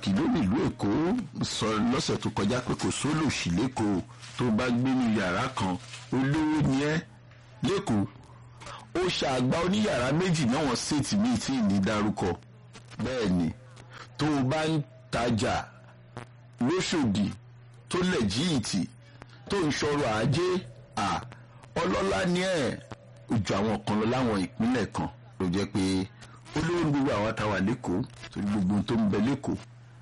pàtàkì lórí ìlú èkó sọ lọ́sẹ̀ tó kọjá pé kò sólòsì lẹ́kọ̀ọ́ tó bá gbé ní yàrá kan olówó ni ẹ́ lẹ́kọ̀ọ́ ó ṣàgbá oníyàrá méjì náà wọ́n ṣètì míì tí ì ní dárúkọ bẹ́ẹ̀ ni tó o bá ń tajà lóṣòdì tó lẹ̀ jíìtì tó ń ṣọrọ̀ ajé à ọlọ́lá ni ẹ̀ ojú àwọn kan lọ láwọn ìpínlẹ̀ kan ló jẹ́ pé olówó ní gbogbo àwọn àtàwà lẹ́kọ̀ọ́ torí gbogbo ohun tó ń bẹ lẹ́kọ̀ọ́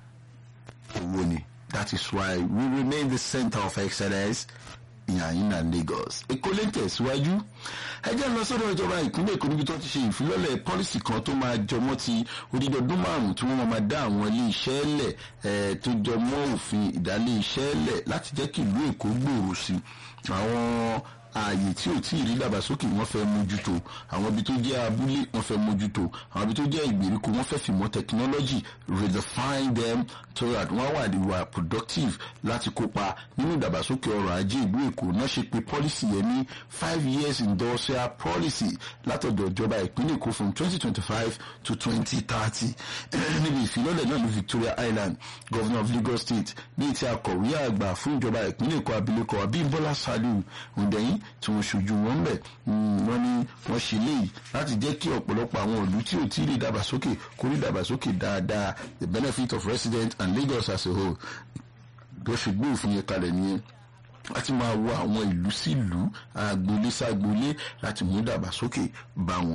owó ni that is why we remain the center of excellence ìyàyínà Lagos èkó lè tẹ̀síwájú ẹjẹ́ lọ sọ́dọ̀ ìjọba ìpínlẹ̀ èkó níbi tó ti ṣe ìfilọ́lẹ̀ pọ́lísì kan tó máa jọmọ́ ti odidi ọdún márùn-ún tí wọ́n máa dá àwọn ilé iṣẹ́ lẹ̀ tó jọmọ́ òfin ìdálé iṣẹ́ lẹ̀ láti jẹ́ kí ìlú èkó gbòòrò sí àwọn ààyè tí ò tí ì rí dàgbàsókè wọ́n fẹ́ mójútó àwọn ibi tó jẹ́ abúlé wọ́n fẹ́ mójútó àwọn ibi tó jẹ́ ìgbèríko wọ́n fẹ́ fìmọ̀ technology redefine them so that wọ́n wà wà productive láti kópa nínú ìdàgbàsókè ọrọ̀ ajé ìlú èkó náà ṣe pé policy yẹn ní five years industrial policy látọ̀dọ̀ ìjọba ìpínlẹ̀ èkó from twenty twenty five to twenty thirty níbi ìfilọ́lẹ̀ náà ní Victoria Island governor of Lagos State ní ti akọ̀wé àgbà fún ìjọba ìpínlẹ̀ èkó abilékọ Abímbọ́lá Saliu Hundeyin tí wọ́n ṣojú wọn bẹ̀ wọ́n ní wọ́n ṣe léyìí láti jẹ́ kí ọ̀pọ̀lọpọ̀ àwọn ìlú tí ò tí ì rí dàgbàsókè kó rí dàgbàsókè dáadáa the benefit of residents and Lagos as a whole bó ṣe gbé òfin yẹn kalẹ̀ nìyẹn láti máa wọ àwọn ìlú sí ìlú agboolé ságboolé láti mú dàgbàsókè bá wọn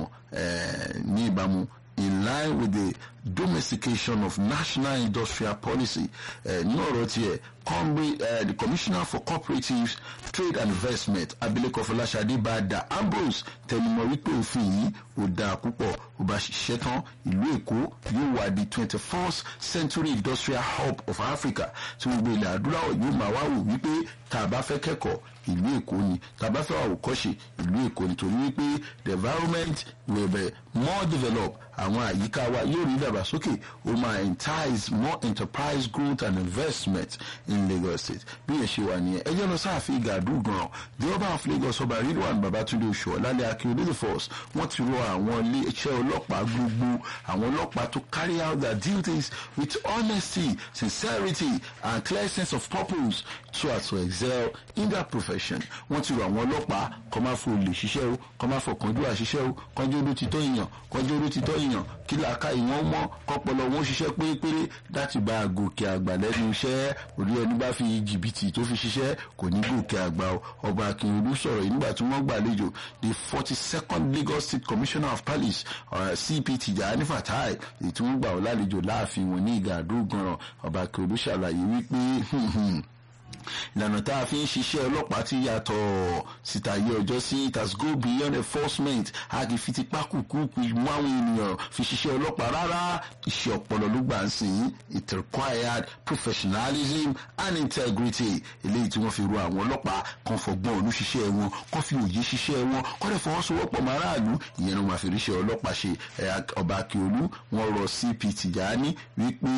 ní ìbámu in line with the domestication of national industrial policy ní ọ̀rọ̀ tiẹ̀ uh, the commissioner for cooperatives trade and investment abilékọ fọláṣadé bàdà ambrose tẹnumọ́ wípé òfin yìí ò dáa púpọ̀ ó bá ṣiṣẹ́ tán ìlú èkó yóò wà di twenty first century industrial hub of africa tí gbogbo ilẹ̀ adúláwọ̀ yóò máa wá wò wípé tá a bá fẹ́ kẹ́kọ̀ọ́ ìlú èkó ni tá a bá fẹ́ àwòkọ́ṣe ìlú èkó ni torí wípé the environment will be more developed àwọn àyíká wa yóò rí ìdàgbàsókè ó máa entice more enterprise growth and investment in Lagos State bí yẹn ṣe wà nìyẹn ẹ jẹ́ lọ sáàfin gàdú gan the ọba of Lagos ọba Ridwan Babatunde Oṣuọlálẹ Akíndé the first wọ́n ti rọ àwọn ilé iṣẹ́ ọlọ́pàá gbogbo àwọn ọlọ́pàá to carry out their duties with honesty sincerity and clear sense of purpose so as to excel in their profession wọ́n ti rọ àwọn ọlọ́pàá kọ́ máa fò lè ṣiṣẹ́ o kọ́ máa fò kánjú àṣiṣẹ́ o kánjú oró ti tọ́ èèyàn kánjú oró ti tọ́ èèyàn kí làákà ìwọ̀n mọ́ kọ́pọ̀lọ́ wọn ṣiṣẹ́ pérépéré láti bá a gòkè àgbà lẹ́nu iṣẹ́ orí ẹni bá fi jìbìtì tó fi ṣiṣẹ́ kò ní gòkè àgbà o ọba akínrúdú sọ̀rọ̀ yìí nígbà tí wọ́n gbàlejò the forty second Lagos State Commissioner of Police uh, CP Tijani Fatai èyí tí wọ́n gbà wọ́n lálejò láàfin wọn ní ìgà àdógànràn ọba akínrúdú ṣàlàyé wípé ìlànà tá a fi ń ṣiṣẹ́ ọlọ́pàá ti yàtọ̀ sítàyé ọjọ́ sí it has go beyond enforcement a kì í fi tipá kùkùkù mú àwọn ènìyàn fi ṣiṣẹ́ ọlọ́pàá rárá iṣẹ́ ọpọlọ ló gbà ń sìn it required professionalism and integrity eléyìí tí wọ́n fi ro àwọn ọlọ́pàá kan fọgbọ́n ònú ṣiṣẹ́ wọn kan fi òye ṣiṣẹ́ wọn kọ́ dẹ̀ fọwọ́sowọ́pọ̀ mọ́ aráàlú ìyẹn ló máa fi ríṣẹ́ ọlọ́pàá ṣe ọba akíolú wọn rọ CP Tìjání wípé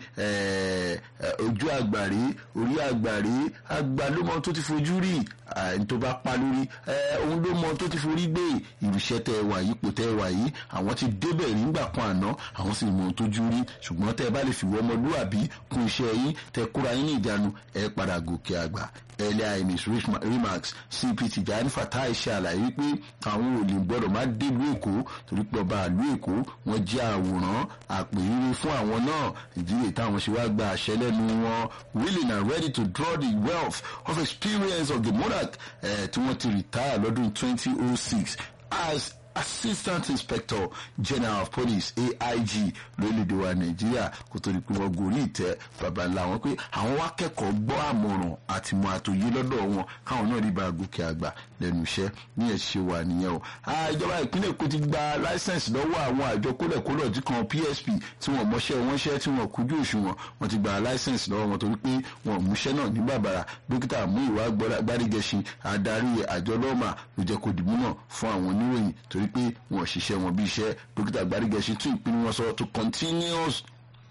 ojú àgbàrí orí àgbàrí àgbà ló mọ tó ti fojú rí ẹni tó bá pa lórí òun ló mọ tó ti forí gbé ìrìṣẹ́ tẹ wà yìí ipò tẹ wà yìí àwọn ti débẹ̀ rí nígbà kan àná àwọn sì mọ tó jú rí ṣùgbọ́n tẹ bá lè fi wọ́n ọmọlúwàbí kún iṣẹ́ yín tẹ kóra yín ní ìjánu ẹ padà gòkè àgbà earlier in his remarks cp Tijani Fatai ṣe àlàyé pé àwọn ò lè gbọ́dọ̀ má délùú èkó torí pé ọba àlú èkó wọ́n jẹ́ àwòrán àpèrire fún àwọn náà ìdílé táwọn ṣe wá gba àṣẹ lẹ́nu wọn willing and ready to draw the wealth of experience of the monarch tí wọ́n ti retire lọ́dún twenty oh six as assistant inspector general of police aig lórílẹ̀‐èdè wa nàìjíríà kó tó di pé wọ́n gorí ìtẹ́ bàbá ńlá wọn pé àwọn wá kẹ́kọ̀ọ́ gbọ́ àmọ̀ràn àti mọ àtòyé lọ́dọ̀ wọn káwọn náà rí bá a gòkè àgbà lẹ́nu iṣẹ́ ní ẹ̀ ṣe wà nìyẹn o. ìjọba ìpínlẹ̀ èkó ti gba láísẹ̀nsì lọ́wọ́ àwọn àjọ kólẹ̀kólẹ̀ tí kan psp tí wọ́n mọṣẹ́ wọn ṣẹ́ tí wọ́n kújú òṣùwọ̀n wọ́n ti gba láísẹ̀nsì lọ́wọ́ wọn torí pé wọ́n múṣẹ́ náà ní bàbàrà dókítà Múyìwá Gbádégẹṣin adarí àjọ lọ́ọ̀mà ló jẹ́ kó dìbò náà fún àwọn oníròyìn torí pé wọn ṣiṣẹ́ wọn bí iṣẹ́ dókítà Gbádégẹṣin tún ìpinnu wọn sọ to continuous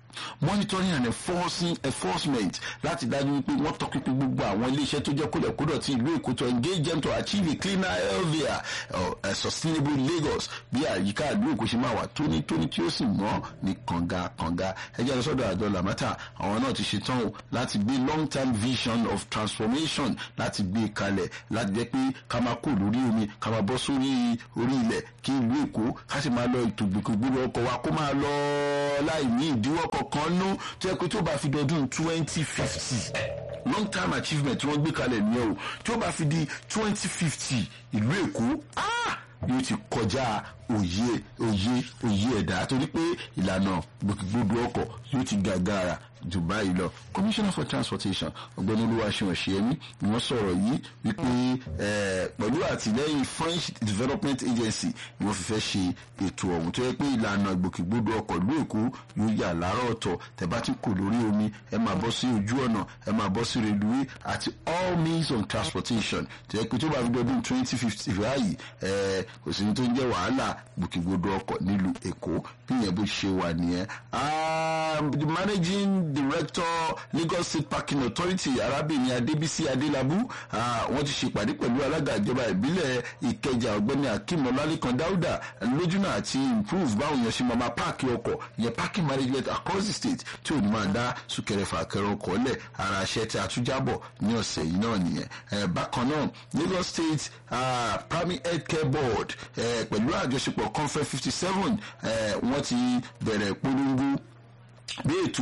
monitoring and enforcing enforcement láti dájú wípé wọ́n tọpinpin gbogbo àwọn iléeṣẹ́ tó jẹ́ kólẹ̀kódọ̀ tí ìlú èkó to engage them to achieve a cleaner healthier uh, uh, sustainable lagos bí àyíká ìlú èkó ṣe máa wà tónítóní tí ó sì mọ́ ní kànga kànga ẹjẹ́ lọ sọ́dọ̀ àjọ lamata àwọn náà ti ṣetán o láti gbé long term vision of transformation láti gbé kalẹ̀ láti jẹ́ pé ká máa kó lórí omi ká máa bọ́ sórí orí ilẹ̀ kí ìlú èkó ká sì máa lọ ètò gbogbo ọkọ̀ wa kó máa lọ láì ní ìdíwọ́ kankan nú tó yẹ pé tó bá fi dọdún twenty fifty long term achievement tí wọ́n gbé kalẹ̀ nìyẹn o tí ó bá fi di twenty fifty ìlú èkó yóò ti kọjá òye òye òye ẹ̀dá torí pé ìlànà gbogbo ọkọ̀ yóò ti gàgàrà jù báyìí lọ commissioner for transportation ọ̀gbẹ́ni olúwaṣẹ́ ọ̀ṣẹ́yẹmí ni wọ́n sọ̀rọ̀ yìí wípé pẹ̀lú àtìlẹ́yìn french development agency ni wọ́n fi fẹ́ ṣe ètò ọ̀hún tó yẹ pé ìlànà ìgbòkègbodò ọkọ̀ ìlú èkó yóò yà láàárọ̀ ọ̀tọ̀ tẹ̀bá tí kò lórí omi ẹ máa bọ́ sí ojú ọ̀nà ẹ máa bọ́ sí reluwé àti all means of transportation tó yẹ pé tó bá fi dọdún twenty fifty báyìí kò sí ní tó ń jẹ́ wàhálà ìgbòkègbodò ọkọ̀ nílùú èkó bí ìyẹn bó ṣe wà nìyẹn the managing director lagos state parking authority arábìnrin adébísí adélábù wọ́n ti ṣèpàdé pẹ̀lú alága ìjọba ìbílẹ̀ ìkẹjà ọ̀gbẹ́ni akeem ọlálẹ́kan dáúdà lójúnà àti improve báwọn èèyàn ṣe máa máa páàkì ọkọ̀ ìyẹn parking management across the state tí ò ní máa dá súnkẹrẹ fàkẹrẹ ọkọ̀ lẹ̀ ara iṣẹ́ tí a tún jábọ̀ ní ọ̀sẹ̀ yìí náà nìyẹn bákan náà lagos state uh, primary health care board pẹ̀lú àjọṣepọ̀ conference fifty seven wọ́n ti bẹ̀rẹ̀ polongo bí ètò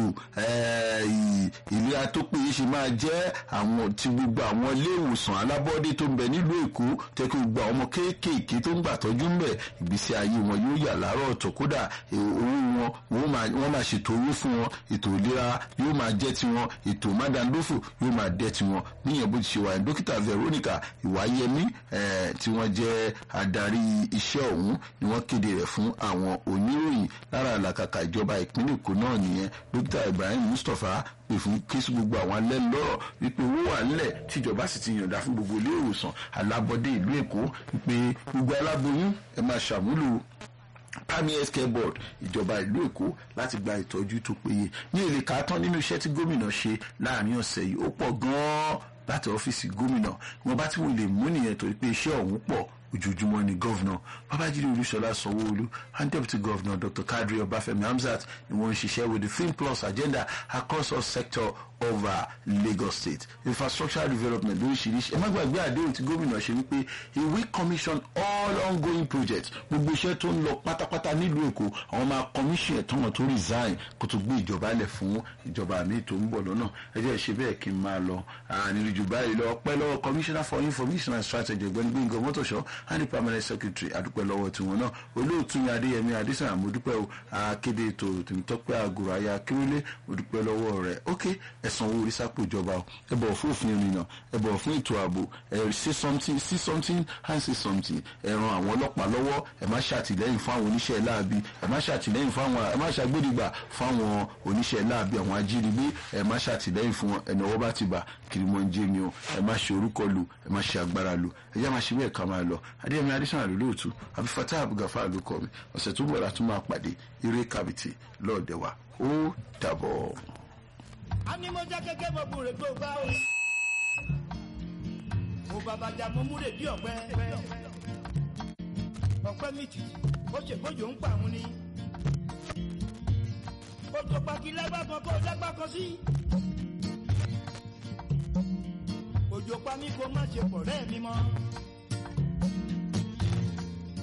ìlera tó péye ṣe máa jẹ́ àwọn ti gbogbo àwọn ilé ìwòsàn alábọ́dé tó ń bẹ nílùú èkó tẹ́kọ̀ gbogbo àwọn ọmọ kéékèèké tó ń gbà tọ́jú ń bẹ̀ ìgbésí ayé wọn yóò yà láàárọ̀ ọ̀tọ̀ kódà owó wọn wọ́n máa ṣètò owó fún wọn ètò ìlera yóò máa jẹ́ tiwọn ètò mádàndófò yóò máa dẹ́ tiwọn níyẹn bó ti ṣe wà ní dókítà veronica ìwáyẹmí tí wọ́n jẹ́ adarí iṣẹ́ ọ̀hún ni wọ́n kéde rẹ̀ fún àwọn oníròyìn lára àlàkàkà ìjọba ìpínlẹ̀ èkó náà nìyẹn dókítà ibrahim mustapha pè fún kéésì gbogbo àwọn alẹ́ lọ́rọ̀ wípé owó wà nílẹ̀ tíjọba sì ti yànda fún gbogbo ilé ìwòsàn alábọ́dé ìlú èkó wípé gbogbo aláboyún ẹ máa ṣàmúlò primary health care board ìjọba ìlú èkó láti gba ìtọ́jú tó péye ní èlé kàátán nínú iṣẹ́ tí gómìnà ṣe láàrin ọ̀sẹ̀ yìí ó pọ̀ gan-an láti ọ́fíìsì gómìnà wọn bá tí wọn lè mú nìyẹn torí pé iṣẹ́ ọ̀hún pọ̀ ojoojúmọ́ ni gọ́vnà babájídé olúṣọlá sanwó-olu and deputy governor dr kadri ọbáfẹ́mi hamzat ni wọ́n ń ṣiṣẹ́ with the film plus agenda across all sector of uh, lagos state infrastructure development lóríṣiríṣi ẹ má gbàgbé àdéhùn tí gómìnà ṣe wípé he will commission all ongoing projects gbogbo iṣẹ́ tó ń lọ pátápátá nílùú èkó àwọn máa commission ẹ̀tọ́ wọn tó resign kó tó gbé ìjọba lẹ̀ fún ìjọba mi tó ń bọ̀ lọ́nà ẹ jẹ́ ṣe bẹ́ẹ̀ kí n máa lọ nílùú jù báyìí lọ pẹ́ lọ́wọ́ commissioner for information and strategy ọ̀gbẹ́ni gbẹ̀ngàn mọ́tòṣọ́ and the permanent secretary adúpẹ́ lọ́wọ́ tiwọn náà olóòtú ni adéyẹmí adésàn àmọ́dúpẹ́ o akéde ètò tèmítọ́pẹ́ àgùrọ̀ ayé akérèlé mọ́dúpẹ́ lọ́wọ́ rẹ̀ ok ẹ̀sán owó orí sápò ìjọba o ẹ bọ̀ fún òfin ìrìnnà ẹ bọ̀ fún ètò ààbò ẹ say something see something and say something ẹ ran àwọn ọlọ́pàá lọ́wọ́ ẹ má ṣàtìlẹ́yìn fún àwọn oníṣẹ́ láabi ẹ má ṣàtìlẹ́yìn fún àwọn ẹ má ṣàgbédìgbà fún àwọn oníṣẹ́ láabi àwọn ajínigbé ẹ má ṣàtìlẹ́yìn fún wọn ẹni ọwọ́ bá ti bà kiri mọ́ ń jẹ́ mi o ẹ má ṣe orúkọ lu ẹ má ṣe agbára lu ẹ jẹ́ má ṣe bẹ́ẹ̀ ká máa lọ adéyẹmí adésàn àlólóòtú abifata abugafa ló kọ mi ọ̀sẹ̀ tó bọ̀ látún máa pàdé eré kàbìtì lọ́ọ̀dẹ̀wà ó dàbọ̀. a ní mo jẹ́ kékeré mo búre tó bá o. mo bàbá jà mo múre bí ọ̀pẹ. ọ̀pẹ méjì ó ṣe bójú ń pa àwọn ni. ó tó paki lágbàkan kó lágbàkan sí. òjò pa mí kó má ṣe pọ̀ rẹ́ mi mọ́.